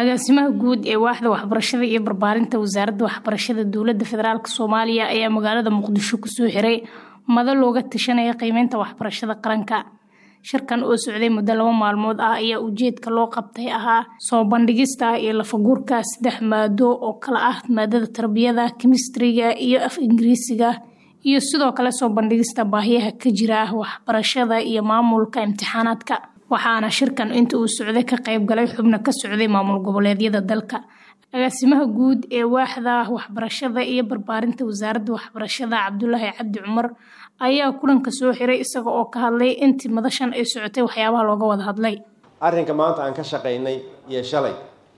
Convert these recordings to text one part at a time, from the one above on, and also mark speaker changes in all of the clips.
Speaker 1: agaasimaha guud ee waaxda waxbarashada iyo barbaarinta wasaaradda waxbarashada dowladda federaalk soomaaliya ayaa magaalada muqdisho kusoo xiray mado looga tashanaya qiimeynta waxbarashada qaranka shirkan oo socday muddo laba maalmood ah ayaa ujeedka loo qabtay ahaa soo bandhigista iyo lafaguurka saddex maado oo kala ah maadada tarbiyada kemistriga iyo af ingiriisiga iyo sidoo kale soo bandhigista baahiyaha ka jira waxbarashada iyo maamulka imtixaanaadka waxaana shirkan inta uu socday ka qayb galay xubno ka socday maamul goboleedyada dalka agaasimaha guud ee waaxda waxbarashada iyo barbaarinta wasaaradda waxbarashada cabdulaahi cabdi cumar ayaa kulanka soo xiray isaga oo ka hadlay intii madashan ay socotay waxyaabaha looga wada hadlay
Speaker 2: arrinka maanta aan ka shaqaynay iyo shalay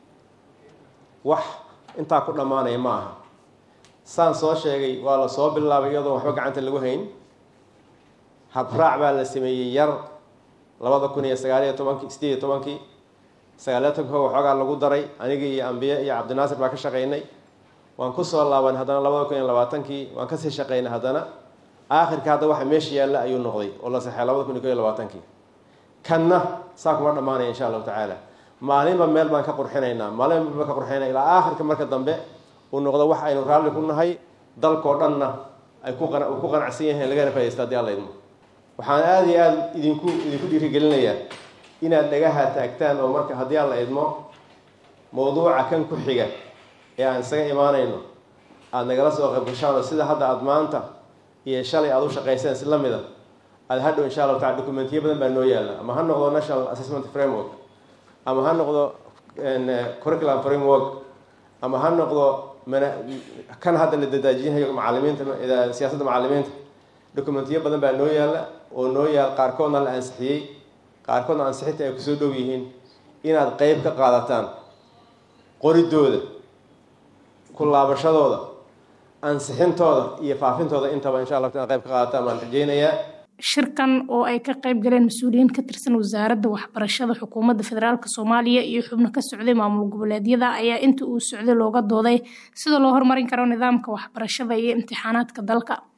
Speaker 2: wax intaa ku dhammaanaya ma aha saan soo sheegay waa la soo bilaabay iyadoon waxba gacanta lagu hayn habraac baa la sameeyey yar labada kun iyo sagaaliyo tobankii sideed iyo tobankii sagaaliyo tobanka waxoogaa lagu daray anigii iyo ambiye iyo cabdinaasir baa ka shaqaynay waan kusoo laaban haddana labada kun iyo labaatankii waan kasii shaqaynay haddana aakhirka hadda waxa meesha yaalla ayuu noqday oo la saxey labada kun iyo ko iyo labaatankii kanna saa kuma dhammaanaya insha allahu tacaala maalinba meel baan ka qurxinaynaa maalinba meel baan ka qurxinayna ilaa aakhirka marka dambe uu noqdo wax aynu raalli ku nahay dalkoo dhanna ay ku qana ku qanacsan yahiin lagana faa'idaysta haddii alla idmo waxaan aada iyo aada idinku idinku dhiirigelinayaa inaad dhagaha taagtaan oo marka haddii aan la idmo mawduuca kan ku xiga ee aan isaga imaanayno aada nagala soo qaybgashaan oo sida hadda aada maanta iyo shalay aada u shaqayseen si la mida aada hadhow insha allahu tacala documentiyo badan baa noo yaalla ama ha noqdo national assessment framework ama ha noqdo curriculum framework ama ha noqdo kan hadda la dadaajinayo macalimiinta siyaasadda macalimiinta documentiyo badan baa noo yaalla oo noo yaal qaarkoodna la ansixiyey qaarkoodna ansixinta ay kusoo dhow yihiin inaad qeyb ka qaadataan qoridooda ku laabashadooda ansixintooda iyo faafintooda intaba insha allah inaad qayb ka qaadataan baan rajeynayaa
Speaker 1: shirkan oo ay ka qayb galeen mas-uuliyiin ka tirsan wasaaradda waxbarashada xukuumadda federaalk soomaaliya iyo xubno ka socday maamul goboleedyada ayaa inta uu socday looga dooday sida loo horumarin karo nidaamka waxbarashada iyo imtixaanaadka dalka